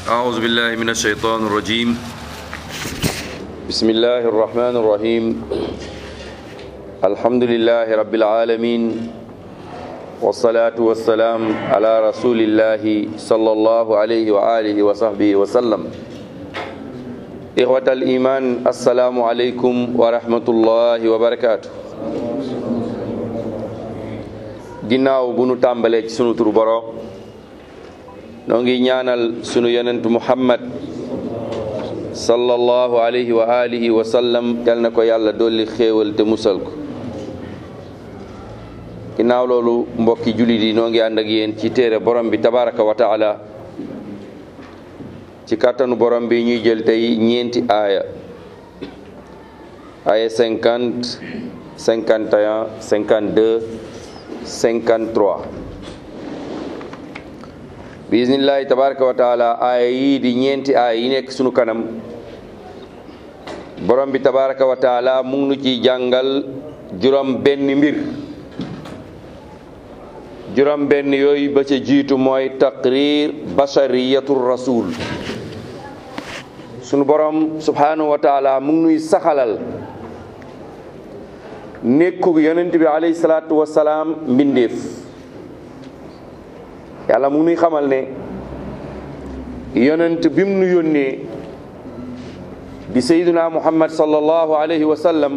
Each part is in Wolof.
أعوذ بالله من الشيطان الرجيم بسم الله الرحمن الرحيم الحمد لله رب العالمين والصلاة والسلام على رسول الله صلى الله عليه وآله وصحبه وسلم إخوة الإيمان السلام عليكم ورحمة الله وبركاته ginnaaw bu nu tàmbalee ci sunu turu boroom noo ngi ñaanal sunu yonent muhammad sallallahu alayhi wa alihi wa sallam yal na ko yàlla dolli xéewal te musal ko ginnaaw loolu mbokki jullit yi noo ngi ànd ak yéen ci téere borom bi tabaraka wa taala ci kàttanu borom bi ñuy jël tey ñeenti aaya aaya cinquante cinquante et un cinquante deux 53 bismillahi tabaraka wa taala aaya yii di ñeenti aaya yi nekk sunu kanam borom bi tabaraka wa taala mu ngi nu ciy jàngal juróom benn mbir juróom benn yooyu ba ca jiitu mooy taqrir bashariyatu rasul sunu borom subhanahu wa taala mu ngi nuy saxalal nekkug yonent bi alayhi salaatu wasalaam mbindeef yàlla mu nuy xamal ne yonent bi mu nu yónnee di sayyiduna muhammad sallallahu alayhi wa sallam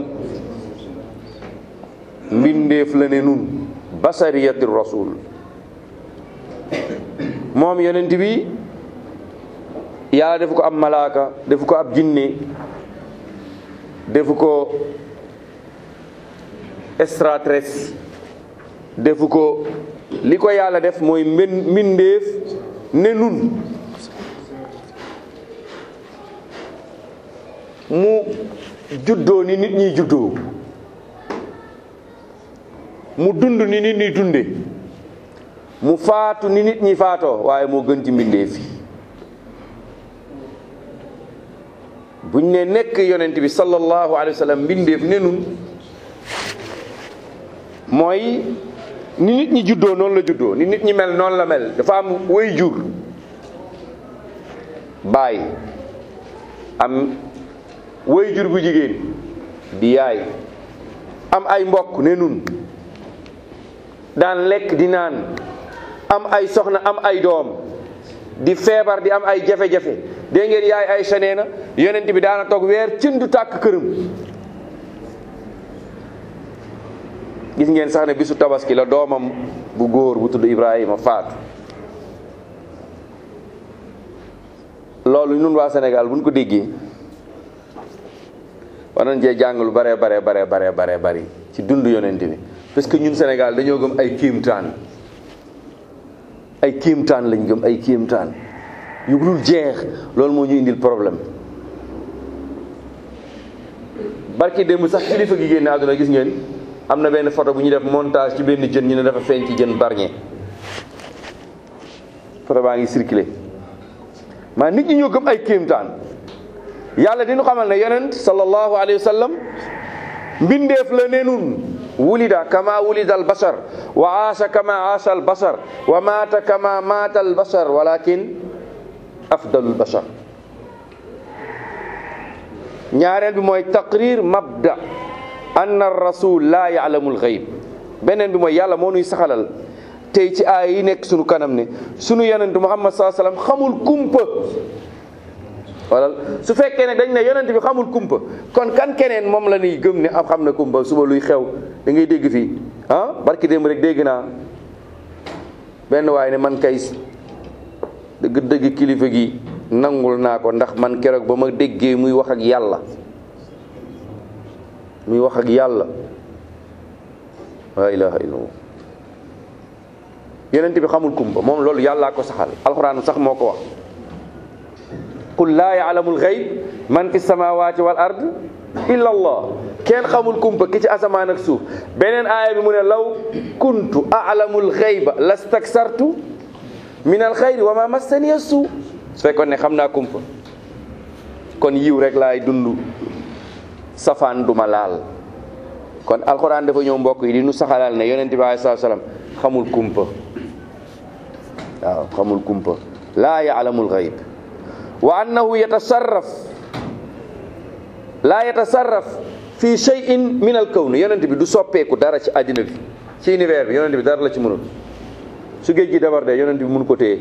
mbindeef la ne nun basariyati rasul moom yonent bi yàlla defu ko ab malaaka defu ko ab jinne defu ko extraterrestre defu ko li ko yàlla def mooy mben mbindeef ne nun mu juddoo ni nit ñiy juddoo mu dund ni nit ñi dunde mu faatu ni nit ñi faatoo waaye moo gën ci mbindeef yi buñ ne nekk yonent bi sallallahu alayhi wa sallam mbindeef ne nun mooy ni nit ñi juddoo noonu la juddoo ni nit ñi mel noonu la mel dafa am way jur baay am way jur bu jigéen di yaay am ay mbokk ne nun daan lekk di naan am ay soxna am ay doom di feebar di am ay jafe-jafe dégg ngeen yaay ay senee na yonent bi daana toog weer cin du tàkk këram gis ngeen sax ne bisu tabaski la doomam bu góor bu tudd Ibrahima faatu loolu ñun waa Sénégal buñ ko déggee war nañ cee jàng lu bare bare bare bare bare bari ci dund yonent bi parce que ñun Sénégal dañoo gëm ay kiimtaan ay kiimtaan lañ gëm ay kiimtaan yu dul jeex loolu moo ñu indil problème barki démb sax kilifa gi génn àdduna gis ngeen am na benn photo bu ñu def montage ci benn jën ñu ne dafa feeñ ci jën barñe photo baa ngi circulé maa nit ñi ñoo gëm ay kéemtaan yàlla dinu xamal ne yonent sallallahu alayhi wa sallam mbindeef la ne nun wulida kama wulida al bashar wa aasha kama aasha al bashar wa maata kama maata al bashar walakin afdalu al bashar ñaareel bi mooy taqrir mabda anna rasul laa yaalamul xayb beneen bi mooy yàlla moo nuy saxalal tey ci aay yi nekk sunu kanam ne sunu yonent muhammad saa sallam xamul kumpa wala su fekkee ne dañ ne yonent bi xamul kumpa kon kan keneen moom la ñuy gëm ne am xam na kumpa suba luy xew da ngay dégg fii ah barki démb rek dégg naa benn waaye ne man kay dëgg dëgg kilifa gi nangul naa ko ndax man keroog ba ma déggee muy wax ak yàlla muy wax ak yàlla la ilaha illallah yonent bi xamul kumpa moom loolu yàllaa ko saxal alxuraan sax moo ko wax qul laa yaalamul xayb man fi samawati wal ard illa allah kenn xamul kumpa ki ci asamaan ak suuf beneen aaya bi mu ne law kuntu aalamul xayba lastaksartu min al xayri wa ma massaniya suu su fekkoon ne xam naa kumpa kon yiw rek laay dund safaan duma laal kon alxuraan dafa ñëw mbokk yi di nu saxalal ne yonent bi alayhi salaatu salaam xamul kumpa waaw xamul kumpa laa yaalamul xayb wa annahu yatasarraf laa yatasarraf fi shay'in min al kawn yonent bi du soppeeku dara ci àddina bi ci univers bi yonent bi dara la ci mënul su géej gi dabar de yonent bi mënu ko téye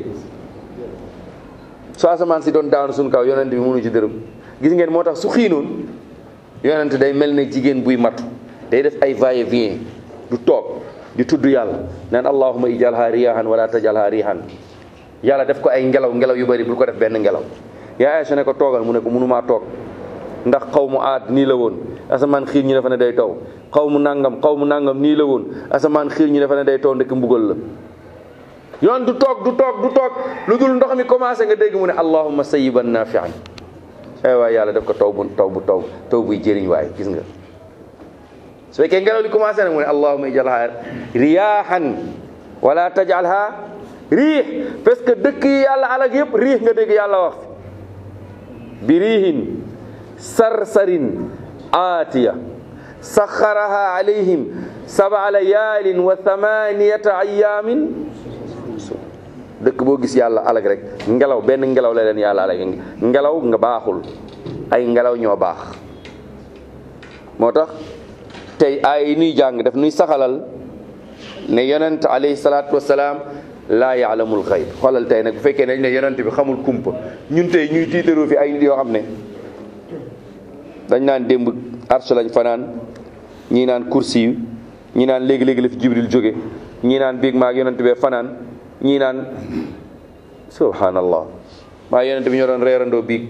su asamaan si doon daanu suñu kaw yonent bi mënu ci dërëm gis ngeen moo tax su xiinoon yonent day mel ne jigéen buy matu day def ay va et vient du toog di tudd yàlla naan allahuma ijalha riyahan wala tajalha rihan yàlla def ko ay ngelaw ngelaw yu bari bul ko def benn ngelaw yaa Aysa ne ko toogal mu ne ko mënumaa toog ndax xaw mu aat nii la woon asamaan xiir ñi dafa ne day taw xaw mu nangam xaw mu nangam nii la woon asamaan xiir ñi dafa ne day taw ndekk mbugal la yoon du toog du toog du toog lu dul ndox mi commencé nga dégg mu ne allahumma sayyiban nafian ay waay yàlla def ko taw bu taw bu taw taw buy jëriñ waay gis nga su fekkee ngelaw li commencé nag mu ne allahumma ijalha riyahan wala tajalha riix parce que dëkk yi yàlla alag yëpp riix nga dégg yàlla wax bi riihin sarsarin aatiya saxaraha alayhim sab'a layaalin wa thamaniyata ayaamin dëkk boo gis yàlla alag rek ngelaw benn ngelaw la leen yàlla alag ngelaw nga baaxul ay ngelaw ñoo baax moo tax tey ay yi nuy jàng daf nuy saxalal ne yonent alayhi salaatu wasalaam laa yaalamul xayb xoolal tey nag bu fekkee nañ ne yonent bi xamul kumpa ñun tey ñuy tiitaroo fi ay nit yoo xam ne dañ naan démb arsh lañ fanaan ñii naan kursi yu ñii naan léegi-léegi la fi jibril jóge ñii naan biig maag yonent bee fanaan ñii naan subhanallah maa yonent bi ñoo doon reerandoo biig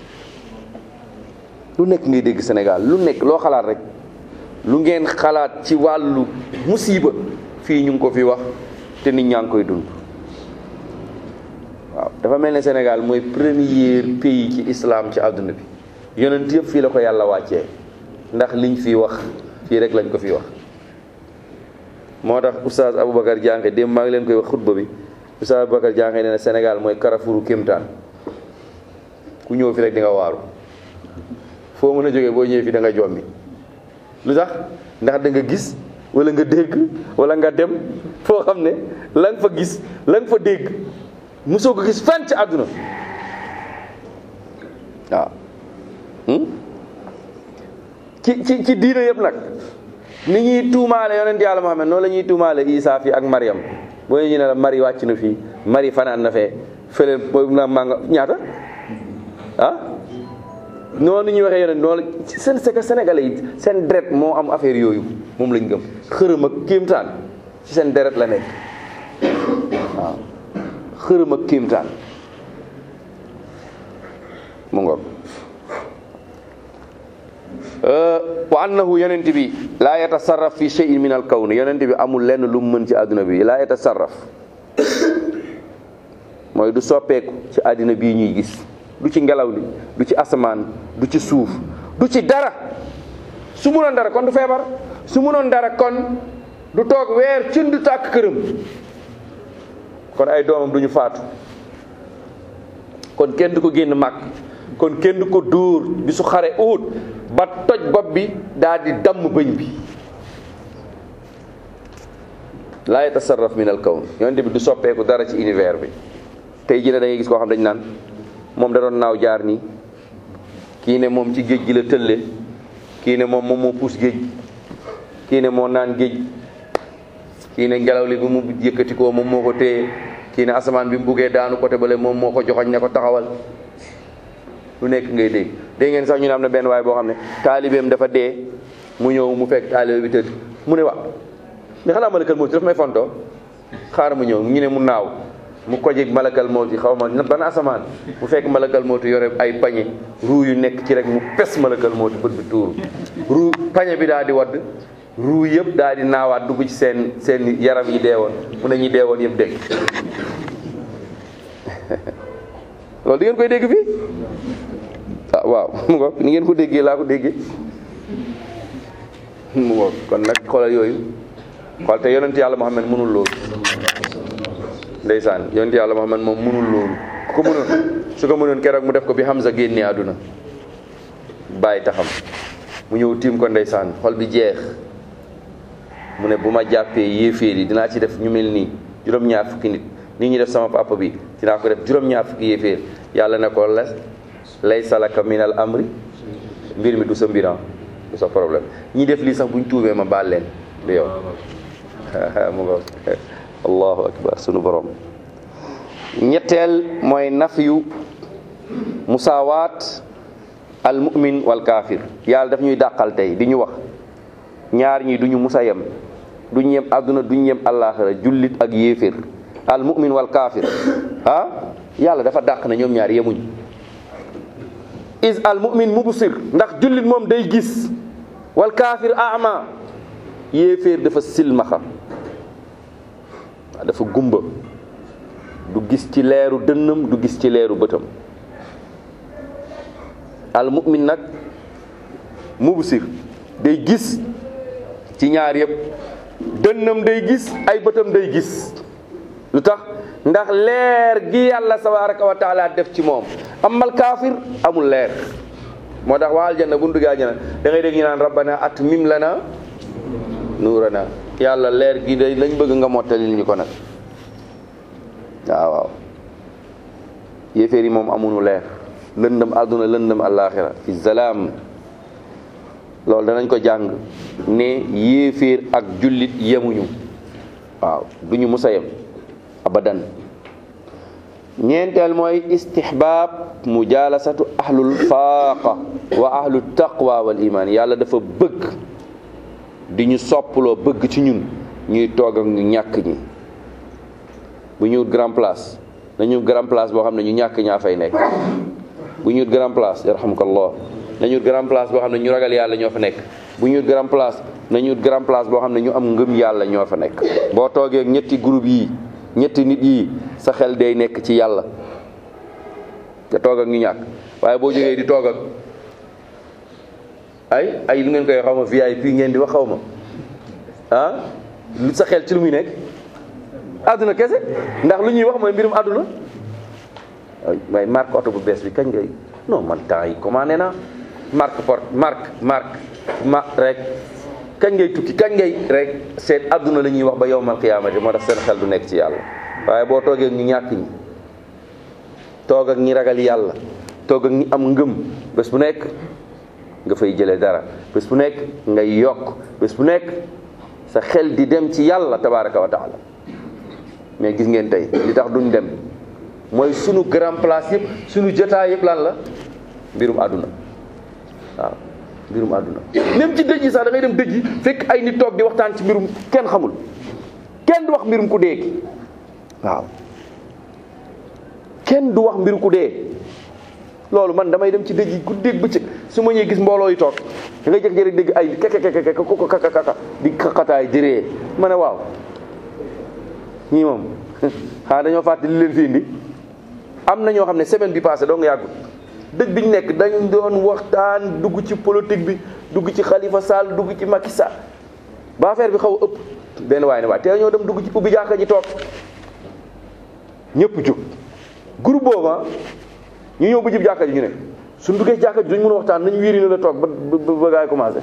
lu nekk ngay dégg Sénégal lu nekk loo xalaat rek lu ngeen xalaat ci wàllu musiba fii ñu ngi ko fi wax te nit ñaa ngi koy dund waaw dafa mel ne Sénégal mooy premier pays ci islam ci àdduna bi yonent yëpp fii la ko yàlla wàccee ndax liñ fi wax fii rek lañ ko fi wax moo tax oustaz Aboubacar Diankhe démb maa ngi leen koy wax xutba bi oustaz Aboubacar Diankhe nee na Sénégal mooy Carrefour kéemtaan ku ñëw fi rek di nga waaru foo mën a jógee boo ñëwee fi da nga jommi lu tax ndax da nga gis wala nga dégg wala nga dem foo xam ne la nga fa gis la nga fa dégg mosoo ko gis fenn ci àdduna waaw ci ci ci diina yëpp nag ni ñuy tuumaale yonent yàlla Muhammad noonu la ñuy tuumaale Isa fi ak Mariam boo ñu ne la Mari wàcc na fii Mari fanaan na fee fële na maa nga ñaata ah noonu ñuy waxee yonent noonu seen c'est que sénégalais yi seen deret moo am affaire yooyu moom lañ gëm xërëm ak kéemtaan ci seen deret la nekk waaw xërëm ak kéemtaan mu ngoog wa annahu yonent bi laa yatasarraf fi shay'in min al kawn yonent bi amul lenn lu mu mën ci àdduna bi laa yatasarraf mooy du soppeeku ci àddina bii ñuy gis du ci ngelaw li du ci asamaan du ci suuf du ci dara su munoon dara kon du feebar su munoon dara kon du toog weer cin du tàkk këram kon ay doomam du ñu faatu kon kenn du ko génn màkk kon kenn du ko dóor bi su xare uut ba toj bopp bi daal di damm bëñ bi laa yatasarraf min al kawn yonent bi du soppeeku dara ci univers bi tey jii da ngay gis koo xam dañ naan moom da doon naaw jaar nii kii ne moom ci géej gi la tëlle kii ne moom moom moo puus géej kii ne moo naan géej kii ne ngelaw li bi mu yëkkati ko moom moo ko téye kii ne asamaan bi mu buggee daanu côté bale moom moo ko joxoñ ne ko taxawal lu nekk ngay dégg dégg ngeen sax ñu ne am na benn waay boo xam ne taalibeem dafa dee mu ñëw mu fekk taalibe bi tëdd mu ne wa mais xanaa malakal mawti daf may fontoo xaaral mu ñëw ñu ne mu naaw mu kojeg malakal mawti xaw ma ban asamaan mu fekk malakal mawti yore ay pañe ruu yu nekk ci rek mu pes malakal mawti bët bi tuuru ruu pañe bi daal di wadd ruu yëpp daal di naawaat dugg ci seen seen yaram yi deewoon mu ne ñi deewoon yëpp dégg loolu di ngeen koy dégg fii ah waaw mu ngo ni ngeen ko déggee laa ko déggee mu ngo kon nag xoolal yooyu xool te yonent yàlla Muhammad mënul loolu ndeysaan yonent yàlla Muhammad moom mënul loolu ku ko mënoon su ko mënoon keroog mu def ko bi Hamza génne àdduna bàyyi taxam mu ñëw tiim ko ndeysaan xol bi jeex mu ne bu ma jàppee yéeféer yi dinaa ci def ñu mel nii juróom-ñaar fukki nit nii ñu def sama papa bi dinaa ko def juróom-ñaar fukki yéeféer yàlla ne ko la laysa laka min al amri mbir mi du sa mbiran du sa problème ñi def lii sax buñ tuubee ma baal leen du yow mu nga allahu akbar sunu borom ñetteel mooy nafyu musaawaat al mu'min wal kaafir yàlla daf ñuy dàqal tey di ñu wax ñaar ñi duñu musa yem duñu yem àdduna duñu yem àllaaxira jullit ak yéeféer al mu'min wal kaafir ah yàlla dafa dàq na ñoom ñaar yemuñ is al mu'min mubsir ndax jullit moom day gis wal kaafir ama yéeféer dafa silmaxa dafa gumba du gis ci leeru dënnam du gis ci leeru bëtam al mu'min nag mubsir day gis ci ñaar yëpp dënnam day gis ay bëtam day gis lu tax ndax leer gi yàlla tabaraka wa taala def ci moom amal kaafir amul leer moo tax waa aljanna bu ñu duggee aljanna da ngay dégg ñu naan rabbana atmim lana nuurana yàlla leer gi day lañ bëgg nga mottalil ñu ko nag waaw waaw yéeféer yi moom amuñu leer lëndëm àdduna lëndëm àllaaxira fi zalaam loolu danañ ko jàng ne yéeféer ak jullit yemuñu waaw duñu musa yem abadan ñeenteel mooy istihbaab mujalasatu ahlul faaqa wa ahlu taqwa wal iman yàlla dafa bëgg di ñu soppaloo bëgg ci ñun ñuy toog ak ñu ñàkk ñi bu ñu wut grand place nañu grand place boo xam ne ñu ñàkk ñaa fay nekk bu ñu wut grand place yarhamukallah nañu wut grand place boo xam ne ñu ragal yàlla ñoo fa nekk bu ñu wut grand place nañu wut grand place boo xam ne ñu am ngëm yàlla ñoo fa nekk boo toogee ak ñetti groupe yi ñetti nit yi sa xel day nekk ci yàlla te toog ak ñu ñàkk waaye boo jógee di toog ak ay ay lu ngeen koy xaw ma VIP ngeen di wax xaw ma ah lu sa xel ci lu muy nekk àdduna kese ndax lu ñuy wax mooy mbirum àdduna waaye marque oto bu bees bi kañ ngay non man temps yi commandé naa marque porte marque marque ma rek kañ ngay tukki kañ ngay rek seet àdduna la ñuy wax ba yowmal qiyaamati moo tax seen xel du nekk ci yàlla waaye boo toogee ak ñu ñàkk ñi toog ak ñi ragal yàlla toog ak ñi am ngëm bés bu nekk nga fay jëlee dara bés bu nekk ngay yokk bés bu nekk sa xel di dem ci yàlla tabaraka wa taala mais gis ngeen tey li tax duñ dem mooy sunu grand place yëpp sunu jotaay yëpp lan la mbirum àdduna waaw mbirum àdduna même ci dëj yi sax da ngay dem dëj yi fekk ay nit toog di waxtaan ci mbirum kenn xamul kenn du wax mbirum ku dee ki waaw kenn du wax mbiru ku dee loolu man damay dem ci dëj yi guddeeg bëccëg su ma ñëwee gis mbooloo yi toog da ngay jékki-jékki dégg ay kekekekeke ko kakakaka di xaqataay di ree ma ne waaw ñii moom xanaa dañoo fàtte li leen fi indi am na ñoo xam ne semaine bi passé doo nga yàggul dëj bi ñu nekk dañ doon waxtaan dugg ci politique bi dugg ci Khalifa Sall dugg ci Macky Sall ba affaire bi xaw a ëpp benn waaye ne waaye te ñoo dem dugg ci ubbi jàkka ji toog ñëpp jóg groupe booba ñu ñëw ba jib jàkka ji ñu ne suñ duggee jàkka ji duñ mën a waxtaan nañ wiiri na la toog ba ba ba gaay commencé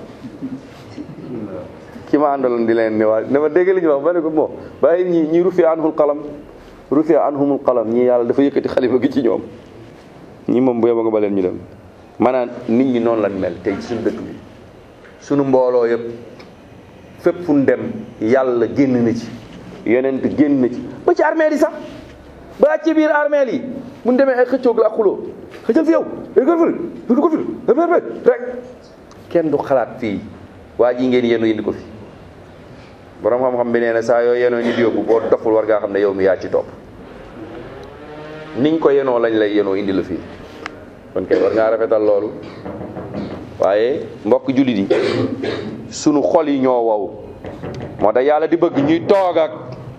ki ma àndaloon di leen ne waa ne ma dégg li ñu wax ba ne ko bon bàyyi ñi ñi rufi anhul qalam rufi anhumul qalam ñii yàlla dafa yëkkati xalifa gi ci ñoom ñi moom bu yeba nga ba leen ñu dem maanaam nit ñi noonu lañ mel tey ci suñu dëkk bi suñu mbooloo yëpp fépp fu ñu dem yàlla génn na ci yonent génn na ci ba ci armeel yi sax ba ci biir armeel yi bu ñu demee ay xëccoog la ak xuloo xëccal fi yow égal fële du ko fi rek kenn du xalaat fii waa ji ngeen yenu indi ko fi borom xam-xam bi nee na saa yoo yenoo nit yóbbu boo doful war ngaa xam ne yow mi yaa ci topp niñ ko yenoo lañ lay yenoo indi la fii kon kay war ngaa rafetal loolu waaye mbokk jullit yi sunu xol yi ñoo wow moo tax yàlla di bëgg ñuy toog ak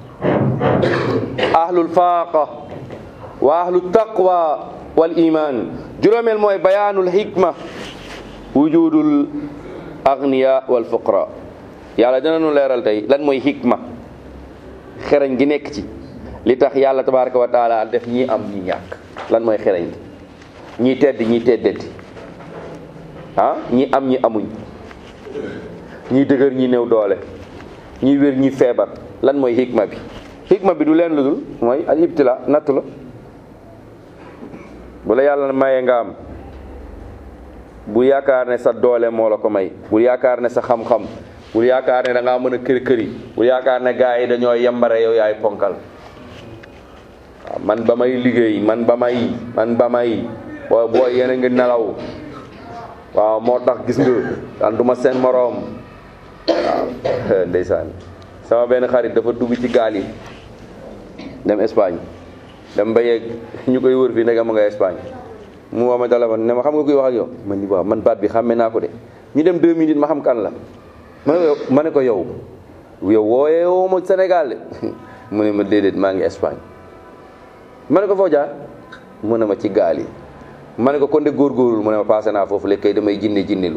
ahlul faaqa wa ahlu taqwa wal iman juróomeel mooy bayaanul hikma wujudul agniya wal fuqara yàlla dina nu leeral tey lan mooy hikma xereñ gi nekk ci li tax yàlla tabaraka wa taala def ñi am ñi ñàkk lan mooy xereñ gi ñi tedd ñi teddati ah ñi am ñi amuñ ñi dëgër ñi néew doole ñi wér ñi feebar lan mooy hikma bi hikma bi du leen lu dul mooy al ibtila nattu la bu la yàlla mayee nga am bul yaakaar ne sa doole moo la ko may bul yaakaar ne sa xam-xam bul yaakaar ne da ngaa mën a kër këri bul yaakaar ne gars yi dañoo yembare yow yaay ponkal waaw man ba may liggéey man ba may man ba may booy booy yéen a ngi nelaw waaw moo tax gis nga daan duma seen moroom waaw ndeysaan sama benn xarit dafa dugg ci gaal yi dem Espagne dem ba yegg ñu koy wër fii nekk ma nga Espagne mu woo ma téléphone ne ma xam nga kuy wax ak yow man ni waaw man baat bi xàmme naa ko de ñu dem deux minutes ma xam kan la ma ne ko ma ne ko yow yow wooyee woo ma Sénégal de mu ne ma déedéet maa ngi Espagne ma ne ko foo jaar mu ne ma ci gaal yi ma ne ko kon de góorgóorlu mu ne ma passé naa foofu léegi kay damay jinne jinnelu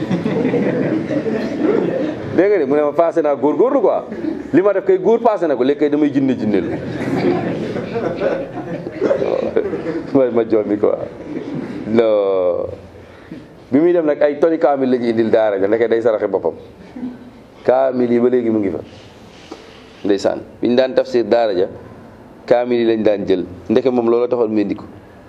dégg nga de mu ne ma passé naa góorgóorlu quoi li ma def kay góor passé na ko léegi kay damay jinne jinnelu ma ma jool mi quoi non bi muy dem nag ay toni kaamil la ñu indil daara ja ndeke day saraxe boppam kaamil yi ba léegi mu ngi fa ndeysaan bi ñu daan tafsir daara ja kaamil yi lañ daan jël ndeke moom loolu taxoon mu indi ko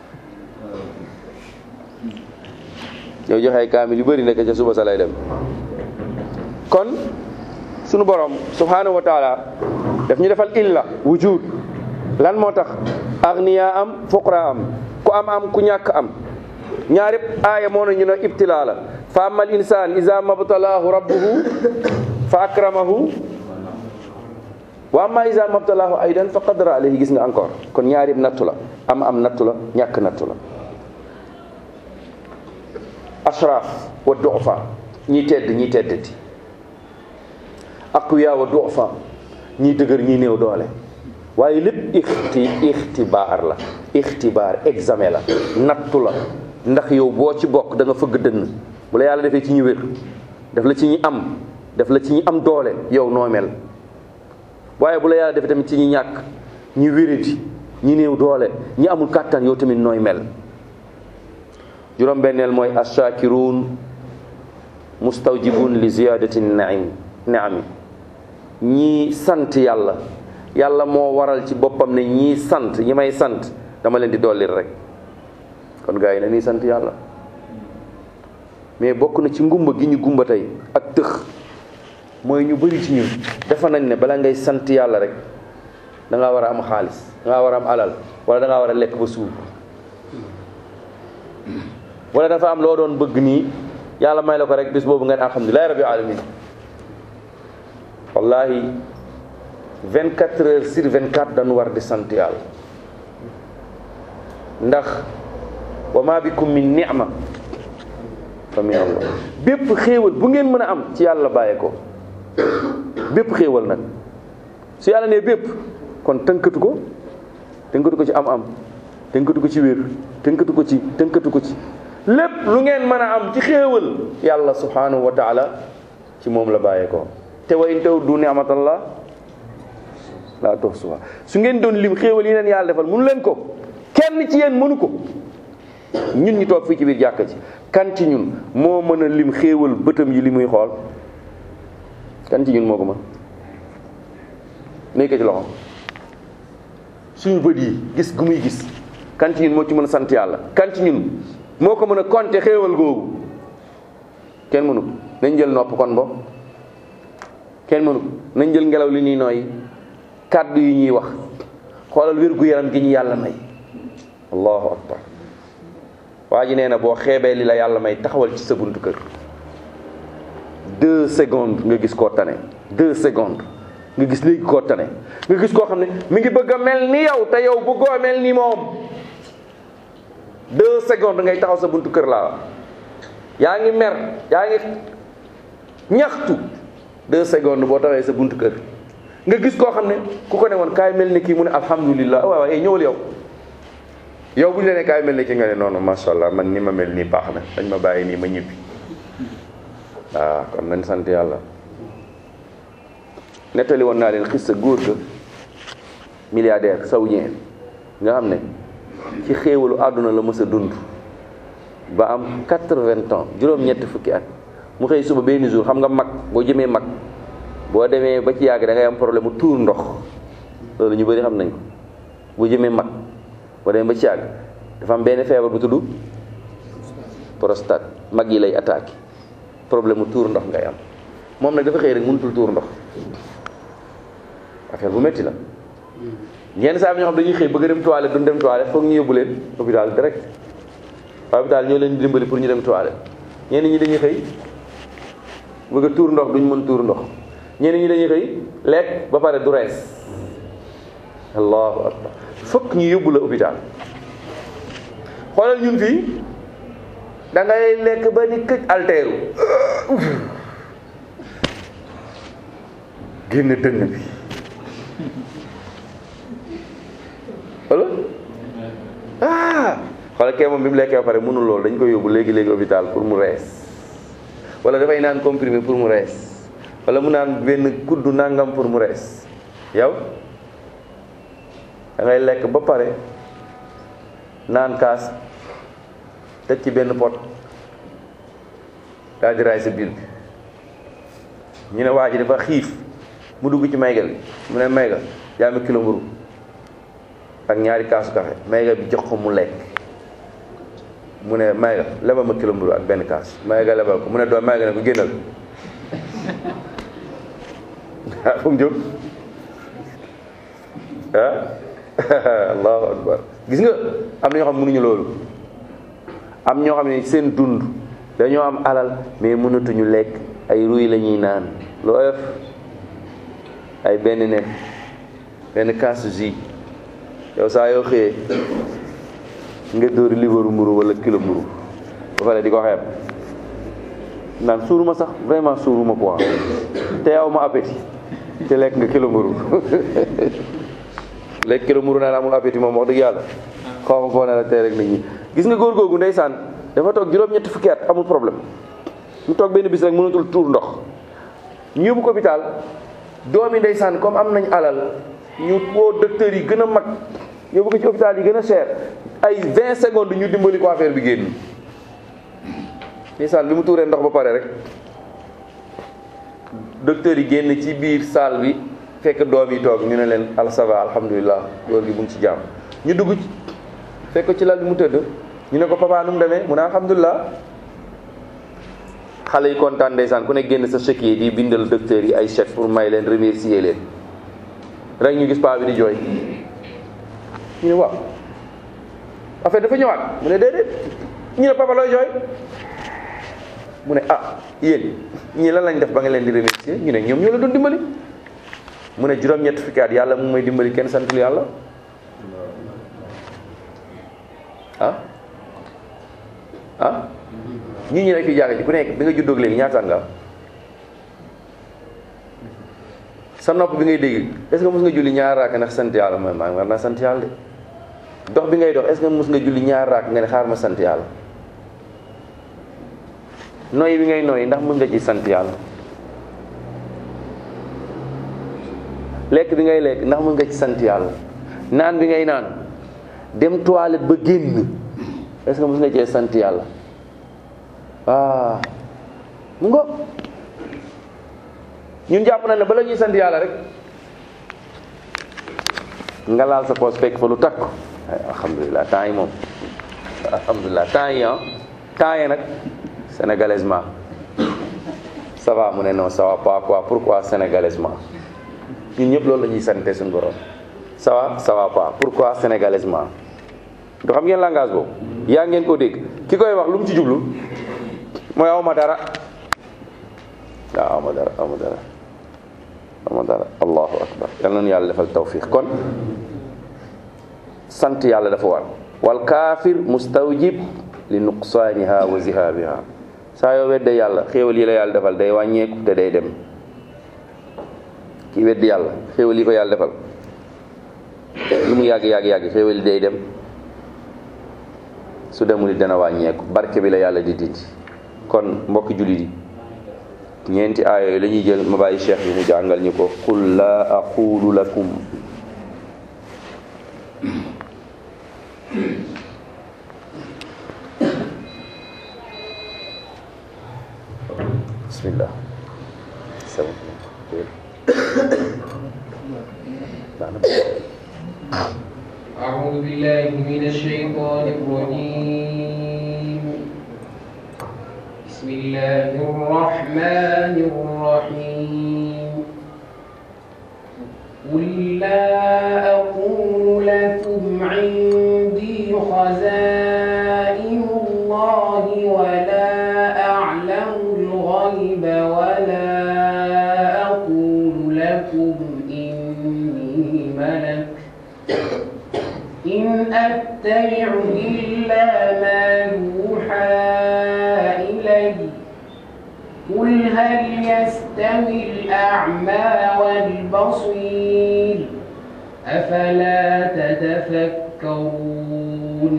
yow joxe ay kaamil yu bëri ndeke ca suba sa lay dem kon sunu borom subhanahu wa taala daf ñu defal illa wujud lan moo tax agniya am fuqra am ku am am ku ñàkk am ñaari aaya moo na ñu ne ibtilaa la fa amal insaan iza mabtalaahu rabbuhu fa akramahu wa amma iza mabtalaahu aydan fa qadara alayhi gis nga encore kon ñaari nattu la am am nattu la ñàkk nattu la ashraf wa du'fa ñi tedd ñi teddati aqwiya wa du'fa ñi dëgër ñi néew doole waaye lépp ixti ixtibaar la ixtibaar examen la nattu la ndax yow boo ci bokk da nga fëgg dënn bu la yàlla defee ci ñu wér def la ci ñi am def la ci ñi am doole yow noo mel waaye bu la yàlla defee tamit ci ñi ñàkk ñi wéradi ñi néew doole ñi amul kàttan yow tamit nooy mel juróom-benneel mooy ashakiruun mustawjibun li ziyadati naim naami ñii sant yàlla yàlla moo waral ci boppam ne ñii sant ñi may sant dama leen di dollil rek kon gars yi na nii sant yàlla mais bokk na ci ngumba gi ñu gumba tey ak tëx mooy ñu bëri ci ñun dafa nañ ne bala ngay sant yàlla rek da ngaa war a am xaalis da ngaa war a am alal wala da ngaa war a lekk ba suur wala dafa am loo doon bëgg nii yàlla may la ko rek bis boobu nga ne alhamdulilahi rabbil alamin wallahi 24 heures sur 24 dañu war di sant yàlla ndax wa ma bikum min ni'ma fa min allah bépp xéewal bu ngeen mën a am ci yàlla bàyyee ko bépp xéewal nag su yàlla nee bépp kon tënkatu ko tënkatu ko ci am am tënkatu ko ci wér tënkatu ko ci tënkatu ko ci lépp lu ngeen mën a am ci xéewal yàlla subhanahu wa taala ci moom la bàyyee ko te wa in tawuddu ni'matallah laa tuhsuha su ngeen doon lim xéewal yi leen yàlla defal mënu leen ko kenn ci yéen mënu ko ñun ñu toog fii ci biir jàkka ci kan ci ñun moo mën a lim xéewal bëtam yi li muy xool kan ci ñun moo ko mën nekk ci loxo suñu bët yi gis gu muy gis kan ci ñun moo ci mën a sant yàlla kan ci ñun moo ko mën a compter xéewal googu kenn mënu ko nañ jël nopp kon bo kenn mënu ko nañ jël ngelaw li ñuy nooyi kàddu yi ñuy wax xoolal wér gu yaram gi ñu yàlla may allahu akbar waa ji nee na boo xeebee li la yàlla may taxawal ci sa buntu kër deux secondes nga gis koo tane deux secondes nga gis léegi koo tane nga gis koo xam ne mi ngi bëgg a mel ni yow te yow bëggoo mel ni moom deux secondes ngay taxaw sa buntu kër laa yaa ngi mer yaa ngi ñaxtu deux secondes boo taxawee sa buntu kër nga gis koo xam ne ku ko ne woon kaay mel ni kii mu ne alhamdulilah waaw waaw ñëwal yow yow bu ñu la ne kaay mel ni kii nga ne noonu macha allah man ni ma mel nii baax na dañ ma bàyyi nii ma ñibbi waaw kon nañ sant yàlla nettali woon naa leen xis sa góor ga milliardaire saoudien nga xam ne ci xéewalu àdduna la mës a dund ba am quatre-vingts ans juróom-ñetti fukki at mu xëy suba benn jour xam nga mag boo jëmee mag boo demee ba ci yàgg da ngay am problème mu tuur ndox loolu ñu bëri xam nañ ko boo jëmee mag boo demee ba ci yàgg dafa am benn feebar bu tudd prostate mag yi lay attaqué problème mu tuur ndox ngay am moom nag dafa xëy rek mënutul tuur ndox affaire bu métti la yenn saa yi ñoo xam dañuy xëy bëgg a dem toilette duñ dem toilette foog ñu yóbbu leen hôpital direct hôpital ñoo leen di dimbali pour ñu dem toilette ñenn ñi dañuy xëy bëgg a tuur ndox duñ mën tuur ndox ñenn ñi dañuy xëy lekk ba pare du rees allahu akbar fokk ñu yóbbu la hôpital xoolal ñun fii da ngay lekk ba ni këj alteeru génn dënn bi wala ah xoolal kee moom bi mu lekkee ba pare mënul loolu dañ ko yóbbu léegi léegi hôpital pour mu rees wala dafay naan comprimé pour mu rees wala mu naan benn kuddu nangam pour mu rees yow da ngay lekk ba pare naan kaas teg ci benn pot daal di raay sa biir bi ñu ne waa ji dafa xiif mu dugg ci mayga bi mu ne mayga jaami kilo mburu ak ñaari kaasu café mayga bi jox ko mu lekk mu ne mayga lebal ma kilo mburu ak benn kaas mayga lebal ko mu ne doon mayga ne ko génnal ah fu mu jóg ah allahu akbar gis nga am na ñoo xam mënuñu loolu am ñoo xam ne seen dund dañoo am alal mais mënatuñu lekk ay ruy la ñuy naan loo def ay benn nen benn kaasu jus yow saa yoo xëyee nga dóori libaru mburu wala kilo mburu ba pare di ko xeeb naan suuruma sax vraiment suuruma quoi te yow ma appétit te lekk nga kilo mburu lekk kilo mburu naan amul appétit moom wax dëgg yàlla xaw ma foo ne la tey rek nit ñi gis nga góor googu ndeysaan dafa toog juróom-ñetti fukki at amul problème mu toog benn bis rek mënatul tuur ndox ñu yóbbu ko hôpital doomi ndeysaan comme am nañ alal ñu woo docteur yi gën a mag yóbbu ko ci hôpital yi gën a cher ay 20 secondes ñu dimbali ko affaire bi génn ndeysaan bi mu tuuree ndox ba pare rek docteur yi génn ci biir salle bi fekk doom yi toog ñu ne leen al ça va alhamdulilah góor gi bu ngi ci jàmm ñu dugg ci fekk ko ci lal bi mu tëdd ñu ne ko papa nu mu demee mu ne alhamdulilah xale yi kontaan ndeysaan ku ne génn sa chèque yi di bindal docteur yi ay chèque pour may leen remercier leen rek ñu gis paa bi di jooy ñu ne waaw affaire dafa ñëwaat mu ne déedéet ñu ne papa looy jooy mu ne ah yéen ñii lan lañ def ba nga leen di remercier ñu ne ñoom ñoo la doon dimbali mu ne juróom-ñett fukki at yàlla mu may dimbali kenn santul yàlla ah ah ñii ñi nekk fi jàng ci ku nekk bi nga juddóog léegi ñaata at nga am sa nopp bi ngay dégg est-ce que mos nga julli ñaar raak ndax sant yàlla mooy maa ngi war naa sant yàlla de dox bi ngay dox est-ce que mos nga julli ñaar raak nga ne xaar ma sant yàlla nooyi bi ngay nooyi ndax mën nga ci sant yàlla lekk bi ngay lekk ndax mën nga ci sant yàlla naan bi ngay naan dem toilette ba génn est-ce que mën nga cee sant yàlla ah mu ngo ñun jàpp na ne bala ñuy sant yàlla rek nga laal sa poos fekk fa lu takk alhamdulilah temps yi moom alhamdulilah temps yi ah temps yi nag sénégalaisement ça va mu ne non ça va pas quoi pourquoi sénégalaisement ñun ñëpp loolu la ñuy sante suñu borom ça va ça va pas pourquoi sénégalaisement du xam ngeen langage boobu yaa ngeen ko dégg ki koy wax lu mu ci jublu mooy awma dara waaw awma dara awma dara awma dara allahu akbar yal nañu yàlla defal tawfiq kon sant yàlla dafa war wal kaafir mustawjib li nuqsaaniha wa zihaabiha saa yoo wedde yàlla xéewal yi la yàlla defal day wàññeeku te day dem ki weddi yàlla xéewal yi ko yàlla defal lu mu yàgg yàgg yàgg xéewal yi day dem su demul it dana wàññeeku barke bi la yàlla di dindi kon mbokki jullit yi ñeenti aaya yooyu la ñuy jël ma bàyyi cheikh bi mu jàngal ñu ko qul laa aqulu lakum bismillah أعوذ بالله من الشيطان الرجيم بسم الله الرحمن الرحيم قل لا أقول لكم عندي خزائن الله ولا أعلم الغيب ولا أقول لكم إني ملك إن أتبع إلا ما يوحى إلي قل هل يستوي الأعمى والبصير أفلا تتفكرون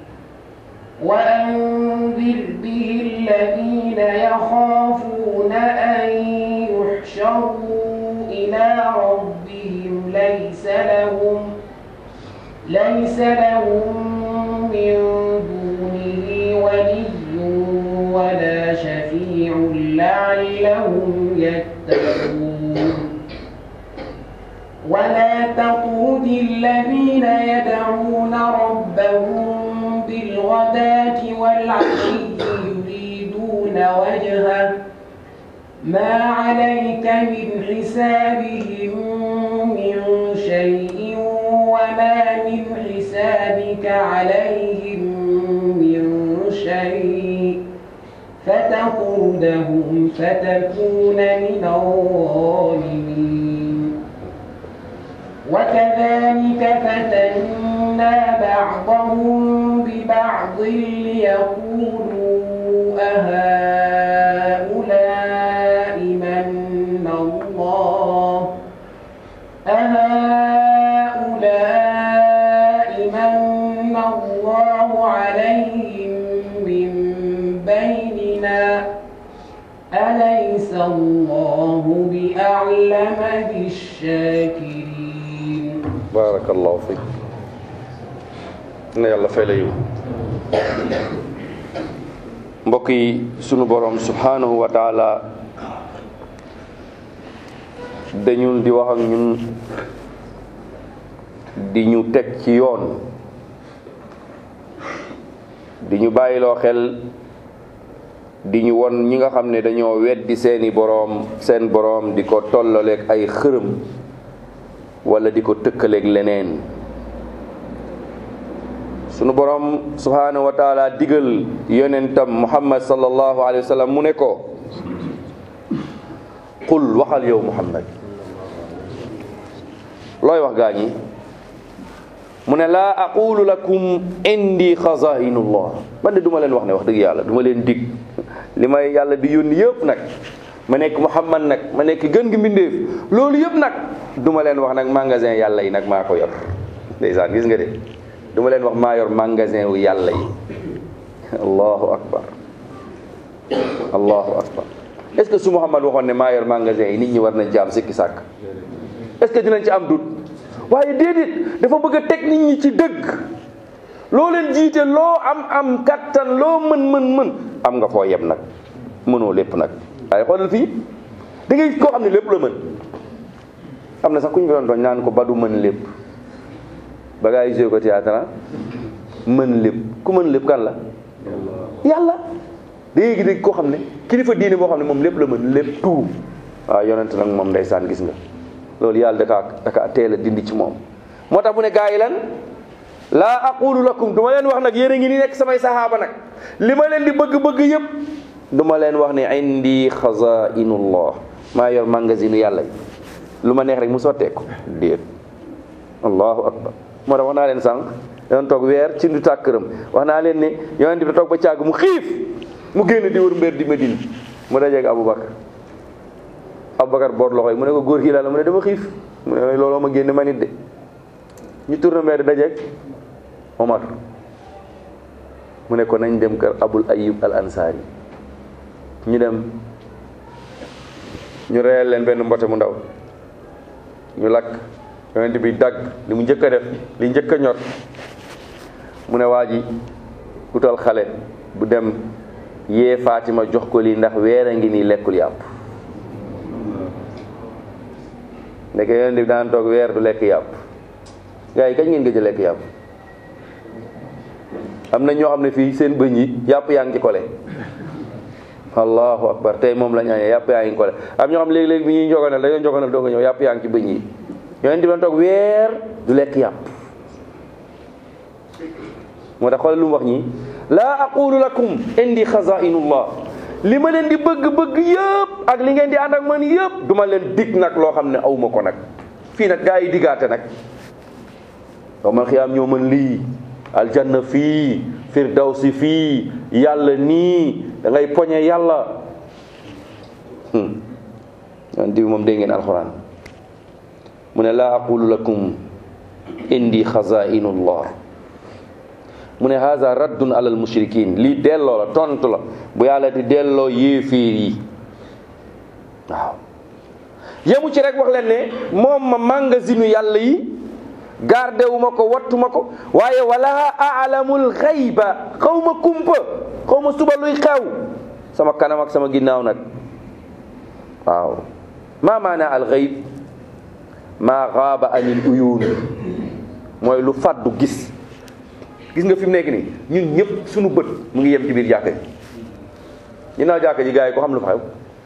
وأنذر به الذين يخافون أن يحشروا إلى ربهم ليس لهم ليس لهم من دونه ولي ولا شفيع لعلهم يتقون ولا تطرد الذين يدعون ربهم بالغداة والعشي يريدون وجهه ما عليك من حسابهم من شيء وما من حسابك عليهم من شيء فتطردهم فتكون من الظالمين وكذلك فتنا بعضهم ببعض ليقولوا أهؤلاء من الله أهؤلاء من الله عليهم من بيننا أليس الله بأعلم بالشاكرين barakallahu fiik na yàlla fay la yiw mbokk yi sunu borom subhanahu wa taala dañu di wax ak ñun di ñu teg ci yoon di ñu bàyyiloo xel di ñu won ñi nga xam ne dañoo weddi seeni boroom seen boroom di ko tollaleeg ay xërëm wala di ko tëkkaleeg leneen sunu boroom subhanahu wa taala digal yonentam muhammad sallallahu alayhi wa sallam mu ne ko qul waxal yow muhammad looy wax gaa ñi mu ne laa aqulu lakum indi xazainullah man de du ma leen wax ne wax dëgg yàlla du ma leen dig li may yàlla di yónni yëpp nag ma nekk muhammad nag ma nekk gën gi mbindeef loolu yëpp nag du ma leen wax nag magasin yàlla yi nag maa ko yor ndeysaan gis nga de du ma leen wax maa yor magasin wu yàlla yi allahu akbar allahu akbar est ce que su muhammad waxoon ne maa yor magasin yi nit ñi war nañ ci am sikki sàkk est ce que dinañ ci am dut waaye déedéet dafa bëgg a teg nit ñi ci dëgg loo leen jiite loo am am kattan loo mën mën mën am nga foo yem nag mënoo lépp nag waaye xoolal fii da ngay koo xam ne lépp la mën am na sax ku ñu ko doon doon naan ko ba du mën lépp ba gaa yi joué ko théâtre mën lépp ku mën lépp kan la yàlla da ngay gis koo xam ne kilifa diine boo xam ne moom lépp la mën lépp tout waaw yonent nag moom ndeysaan gis nga loolu yàlla dakaa dakaa teel a dindi ci moom moo tax mu ne gaa yi lan laa aqulu lakum du ma leen wax nag yéen a ngi ni nekk samay saxaaba nag li ma leen di bëgg-bëgg yëpp du ma leen wax ne indi xazainullah maa yor magasinu yàlla yi lu ma neex rek mu sotteeku déet allahu akbar moo tax wax naa leen sànq doon toog weer ci ndu tàkk këram wax naa leen ne yonent bi toog ba càgg mu xiif mu génn di wër mbir di Medine mu dajeeg Aboubacar Aboubacar boor loxo yi mu ne ko góor gi la mu ne dama xiif mu ne looloo ma génn ma nit de ñu tourné mbir dajeeg Omar mu ne ko nañ dem kër Abul Ayyub al Ansari ñu dem ñu reyal leen benn mbote mu ndaw ñu lakk yonent bi dagg li mu njëkk a def li njëkk a ñor mu ne waa ji utal xale bu dem yee Fatima jox ko lii ndax weer a ngi nii lekkul yàpp ndeke yonent bi daan toog weer du lekk yàpp gars yi kañ ngeen gëj a lekk yàpp am na ñoo xam ne fii seen bëñ yi yàpp yaa ngi ci kole allahu akbar tey moom la ñu añee yàpp yaa ngi kole am ñoo xam léegi-léegi bi ñuy njogonal dañoo njogonal doo nga ñëw yàpp yaa ngi ci bëñ yi yonent bi toog weer du lekk yàpp moo tax xoolal lu mu wax ñi laa aqulu lakum indi xazainullah li ma leen di bëgg-bëgg yëpp ak li ngeen di ànd ak man yëpp duma leen dig nag loo xam ne awma ko nag fii nag gaa yi diggaate nag yow man xiyaam ñoo mën lii aljanna fii firdawsi fii yàlla nii da ngay poñe yàlla yonent bi moom dégg ngeen alxuraan mu ne laa aqulu lakum indi xazainullah mu ne haza raddun alal mushrikin lii delloo la tontu la bu yàlla di delloo yéeféer yi waaw yemu ci rek wax leen ne moom ma magasinu yàlla yi garde wu ma ko wattu ma ko waaye wala alamul xayba xaw ma kumpa xaw ma suba luy xew sama kanam ak sama ginnaaw nag waaw maa maana al xayb maa xaaba anil uyuun mooy lu fàddu gis gis nga fi mu nekk nii ñun ñëpp suñu bët mu ngi yem ci biir jàkka ji ginnaaw jàkka ji gars yi ko xam lu fa xew